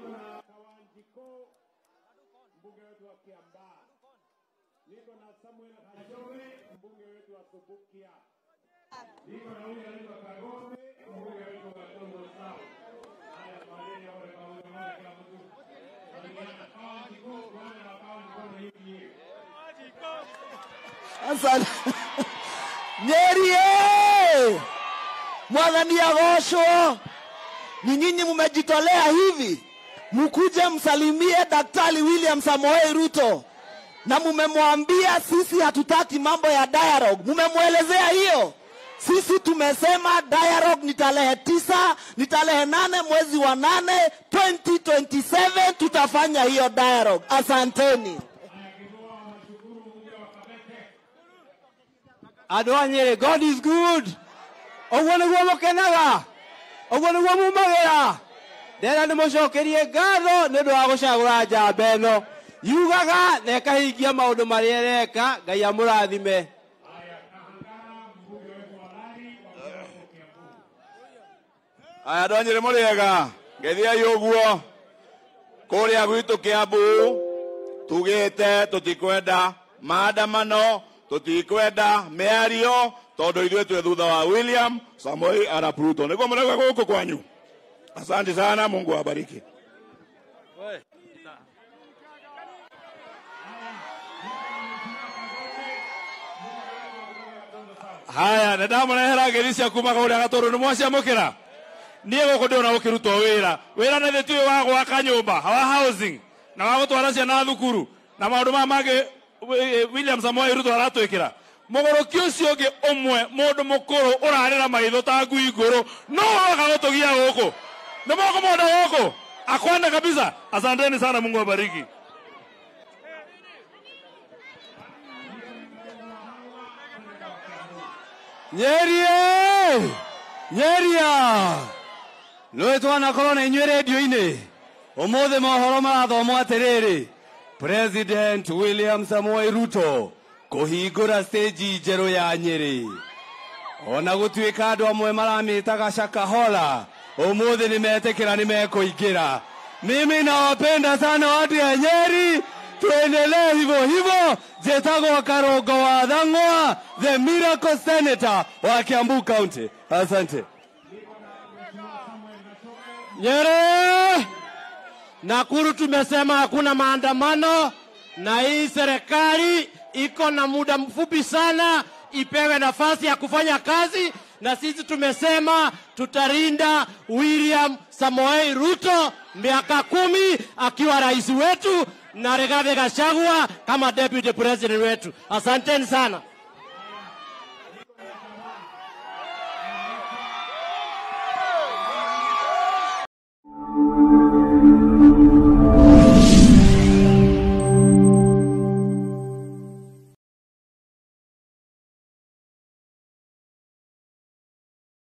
niko na Kawanjiko, mbunge wetu wa Kiambaa. Niko na Samuel Hajowe, mbunge wetu wa Subukia. Niko na huyu anaitwa Kagombe, mbunge wetu wa Tongo South. Haya, tuaneni wale pamoja moja kila mtu. Salimiana. Kawanjiko, tuanze na Kawanjiko na UDA. Asante. Nyeri ye! Mwathani agocwo. Ni nyinyi mmejitolea hivi mkuje msalimie Daktari William Samoei Ruto na mmemwambia sisi hatutaki mambo ya dialogue. Mmemwelezea hiyo. Sisi tumesema dialogue ni tarehe tisa, ni tarehe nane mwezi wa nane 2027 tutafanya hiyo dialogue. Asanteni. andå a nyä god is good å guo nä guo må kenaga å guo nä guo mumagä ra ndera nä må cokerie ngatho nä å ndå wa gå cagå ra njamba ä no yugaga na ĩkahingia maå ndå marä a ĩreka ngai amå rathime Haya, Kahangara, mbunge wetu wa Lari, wa Kiambu, Kiambu. aya andå anyä rä må rä ega ngethiai å guo kå rä a gwitå kä ambu tugä te tå tikwenda maandamano tå tikwenda mä ario tondå ithuä twä thutha wa william samoi arap ruto nä guo må regwa gå kå kwanyu asante sana mungu awabariki haya nä ndamå rehera ngä ri cia kumaga å rä a gatå rå nä mwaciamå kä ra niä gå kå ndä ona gå kä rutwo wä ra wä ra nä thä tuä wa gwaka nyå mba wa housing na wa gå twara ciana thukuru na maå ndå maya mangä william samoei ruto aratwä kä ra må gå rå ki å cio å ngä å mwe må ndå må kå rå å rarä ra maitho ta ngui ngå rå no waga gå tå gia gå kå nä moko monda gå kå akwenda kabisa asanteni sana mungu abariki nyerie nyeria nä twanakorwo na inyuä redio-inä å må thä mohoro marathomwo atä rä rä president william samoei ruto kå hingå ra stage njerå ya nyä rä ona gå tuä ka andå amwe maramä taga cakahola å må thä nä metä kä ra nä mekå ingä ra mimi nawapenda sana watu ya nyeri tuendelee hivyo hivyo jetagwo karongo wa thang'wa the miracle senator wa kiambu county asante Nyeri, Nakuru tumesema hakuna maandamano, na hii serikali iko na muda mfupi sana, ipewe nafasi ya kufanya kazi, na sisi tumesema tutarinda William Samoei Ruto miaka kumi akiwa rais wetu na Rigathi Gachagua kama deputy president wetu. Asanteni sana.